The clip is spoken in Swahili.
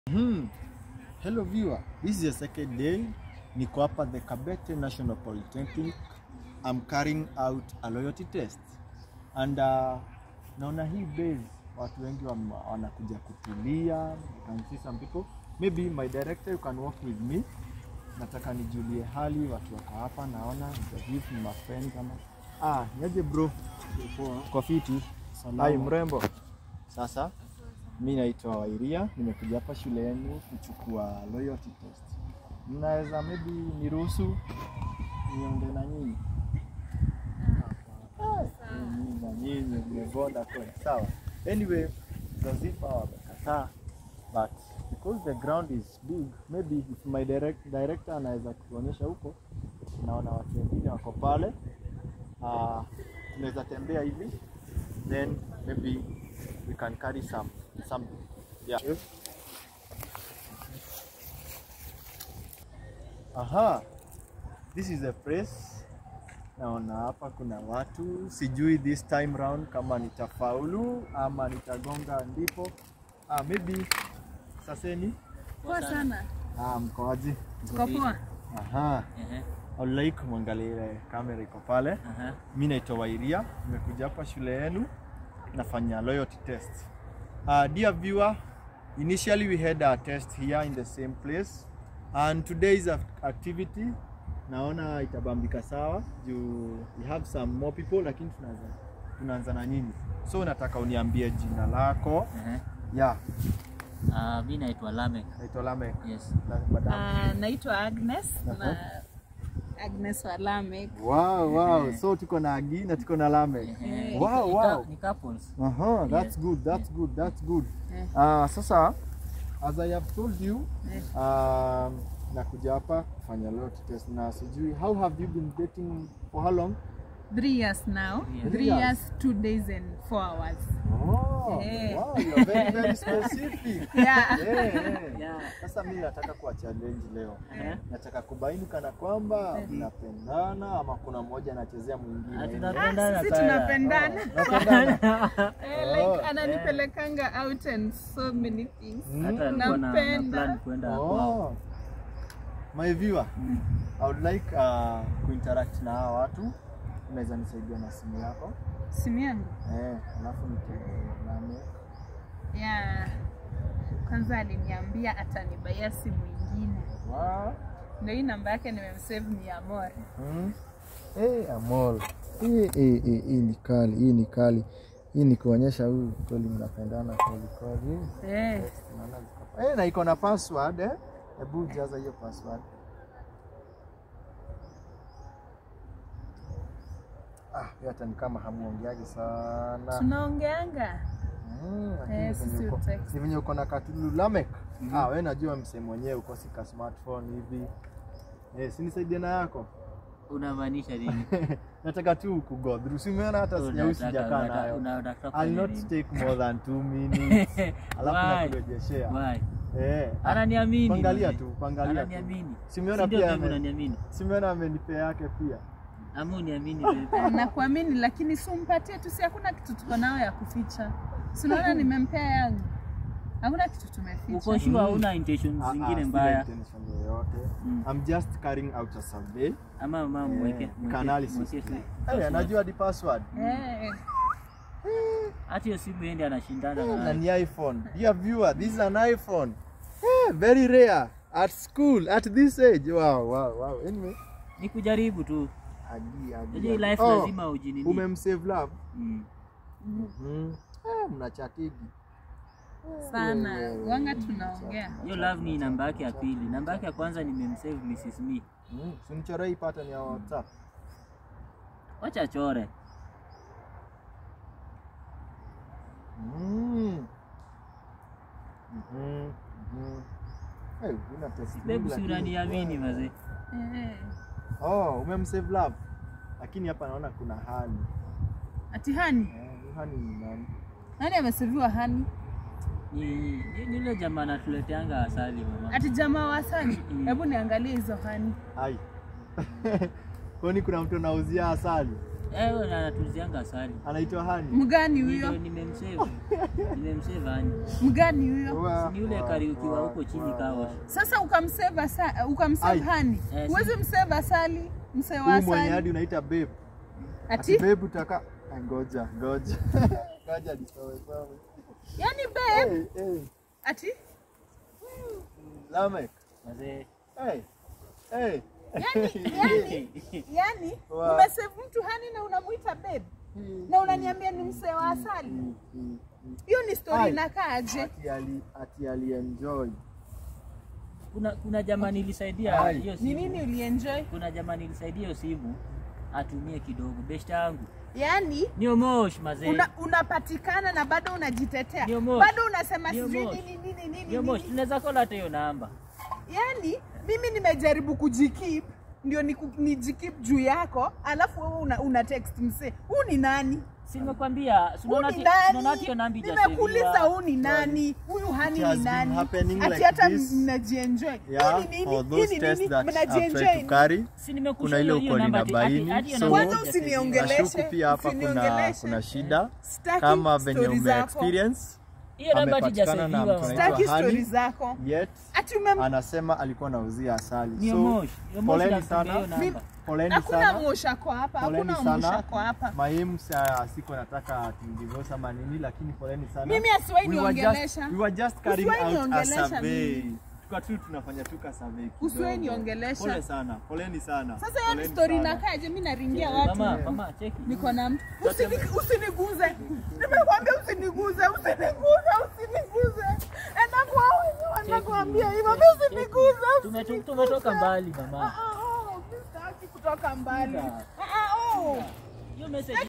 Hmm. Hello viewer, this is the second day. Niko hapa the Kabete National Polytechnic. I'm carrying out a loyalty test. And uh, naona hii base watu wengi wam- wanakuja kutulia. You can see some people. Maybe my director you can walk with me. Nataka nijulie hali watu wako hapa naona interview ni mafriend kama ah, niaje bro? Kwa fiti. Hai mrembo. Sasa mi naitwa Wairia, nimekuja hapa shule yenu kuchukua loyalty test. Mnaweza maybe niruhusu niongee na nyinyi? Ah, nyinyi na nyinyi mmebonda kweli, sawa. Anyway, Zazifa wamekataa but because the ground is big, maybe if my direct, director anaweza kutuonyesha huko, naona watu wengine wako pale, uh, tunaweza tembea hivi then maybe we can carry some some yeah. Aha, this is a place. Naona hapa kuna watu, sijui this time round kama nitafaulu ama nitagonga ndipo. Ah, maybe saseni. Poa sana. Ah, mkoaji? Tuko poa. Aha, Ehe, I would like mwangalie ile kamera iko pale. aha. Mi naitwa Wairia, nimekuja hapa shule yenu nafanya loyalty test. Uh, dear viewer, initially we had a test here in the same place and today's act- activity naona itabambika sawa juu we have some more people lakini tunaanza tunaanza na nyinyi. So nataka uniambie jina lako. Ehe. Yeah, Ah, mi naitwa Lamek. naitwa Lamek. Yes. La- madam. Ah, naitwa Agnes Aha. na Agnes Walamek. Wow, wow. So tuko na Agi na tuko na Lamek. Ehe. Wow, Ni- wow. Ni couples. Aha, that's good, that's good, that's good. Eh. Ah, sasa as I have told you Eh. um, nakuja hapa kufanya loyalty test na sijui how have you been dating for how long? Three years now. Three Three years. years, two days and four hours. Oh, Eh. wow, you're very very specific. Yeah. Eh, eh. Yeah. Sasa mimi nataka kuwa challenge leo. Ehe. Nataka kubaini kana kwamba Eh. mnapendana ama kuna mmoja anachezea mwingine. Ah, Ile- tunapendana Sisi sana. tunapendana. Mnapendana? Eh, Oh. like ananipelekanga out and so many things. Mm. Hata alikuwa na- na Nampenda. plan kwenda kwao. Oh. My viewer, I would like uh, kuinteract na hawa watu. Unaweza nisaidia na simu yako Simu yangu. eh, alafu name Yeah. Kwanza aliniambia atanibaia simu ingine. wow. Ndio hii namba yake nimemsave ni Amor. hmm. Hey, Amol, hii hii hii hii ni kali, hii ni kali, hii ni kuonyesha huyu kweli mnapendana kweli kweli. Eh. Naona ziko- Eh, na iko na password eh? Hebu jaza hiyo password. Ah, hiyo hata ni kama hamuongeaji sana. Tunaongeanga. Mm, lakini Eh, venye sisi uko- utext. ni venye uko na katulu Lamek. Ah, we najua msee mwenyewe uko sika smartphone hivi. Eh, si nisaidie na yako. Unamaanisha nini? Nataka tu ku go through. Si umeona hata sijau Unataka- sijakaa unataka- nayo. unataka I'll kufanya not nini? take more than 2 minutes. Alafu Why? nakurejeshea. Why? Eh. Ananiamini. Pangalia mzee. tu, pangalia tu. Ananiamini. Simeona Si ndio pia babe ame- unaniamini? Simeona amenipea yake pia. Ama uniamini babe? nakuamini lakini simpatie tu, si hakuna kitu tuko nayo ya kuficha. Si unaona nimempea yangu, hakuna kitu Uko tumeficha. sure Mm. hauna intentions Ah, zingine ah, mbaya? sina intention yoyote. Mm. I'm just carrying out a survey. Ama mama Eh, mweke nika mweke- analysis mweke tu. tu. Eh, anajua di password. Eh, Hata hiyo simu endi anashindana na na ni iPhone. Dear viewer, this is an iPhone. Eh, very rare at school at this age. Wow, wow, wow. Anyway, ni kujaribu tu. agi agi. Unajua hii agi. life Oh, lazima ujinini. Umemsave love. Mm. Mhm. Eh, mnachatigi. sana Wewe, wanga tunaongea. Hiyo love ni namba yake ya pili. Namba yake ya kwanza nimemsave Mrs. Me. Mm, simchore hii pattern ya WhatsApp. Wacha chore. Mm. Mhm. Mhm. Eh, una test Babe mingi si lakini- unaniamini mazee. Eh, Oh, umemsave love. Lakini hapa naona kuna hani. ati hani Eh, huyu hani ni nani? nani ameseviwa hani? Ni ni- ni yule jamaa anatuleteanga asali mama. Ati jamaa wa asali? Mm. Hebu niangalie hizo hani. Ai. Kwani kuna mtu anauzia asali? Eh, wewe na anatulizianga asali. anaitwa Hani. Mgani Ndio huyo? nimemsave. Nimemsave ani. Mgani huyo? Wa- Ni yule wa- kariukiwa wa- huko chini wa- kawa. Sasa ukamsave asa, ukamsave Ai. hani. Eh, si- Huwezi msave asali, msee wa Huyu mwenye hadi asali. unaita babe. Ati Ati babe utaka Ah, ngoja, ngoja. Ngoja nisowe sawa. yani babe, Hey, hey. ati Lamek. Mazee. Hey. Hey. yani yani yani Wa- umesave mtu hani na unamuita babe na unaniambia ni msee wa asali. Hiyo ni story Ai. inakaaje? Ati ali ati alienjoy. Kuna kuna jamaa nilisaidia Ai. hiyo Ni simu. nini ulienjoy? Kuna jamaa nilisaidia hiyo simu atumie kidogo. Beshta yangu. Yani Nio mosh mazee. una, unapatikana na bado unajitetea, Ndio mosh. bado unasema Ndio sijui mosh. nini nini nini Nio mosh. nini. Tunaweza kola hata hiyo namba. Yani mimi nimejaribu kujikeep ndio niku- nijikeep juu yako, alafu wewe una, una text msee, huu ni nani? Si nimekwambia, si Huu unaona ni ati- si unaona ati hiyo nani? namba haijasaviwa. Nimekuuliza huu ni nani? Huyu hani It has ni been nani? happening Ati like hata this. mnajienjoy. Yeah, Hii ni nini? for Hii those ni tests nini? that I've tried Mnajienjoy to carry. Si nimekusha Kuna ile hiyo- hiyo uko namba ati- linabaini, ati- hadi hiyo so- namba Kwanza haijasaviwa. usiniongeleshe. Nashuku pia hapa kuna Usiniongeleshe. kuna shida Sitaki kama venye story ume zako. experience Hiyo namba amepatikana na haijasaviwa. mtu Sitaki anaitwa story Hani zako. yet Ati umem anasema alikuwa anauzia asali. Nio So mosh. Nio mosh poleni nakutumia sana. hiyo namba. poleni hakuna sana. mushako hapa, Poleni hakuna sana. mushako hapa. Mahimu sa siko nataka divorce ama nini lakini poleni sana. Mimi asiwahi We were just- niongelesha. We were just carrying Usiwahi out a niongelesha survey. mimi. Tuka tu tunafanya tu ka survey. kidogo. Usiwahi niongelesha. Pole sana. Poleni sana. Sasa hiyo ni Poleni story sana. inakaje? Mimi naringia watu. Mama, mama, cheki. Niko na mtu. Usini- Usiniguze. Nimekwambia usiniguze, usiniguze, usiniguze. Enda kwa wenyewe wanakuambia hivyo. Mimi usiniguze. Tume- usiniguze. Tumetoka mbali Ah, mama. ah, oh, mimi sitaki kutoka mbali. Sikiza. Ah, ah, oh. Hiyo message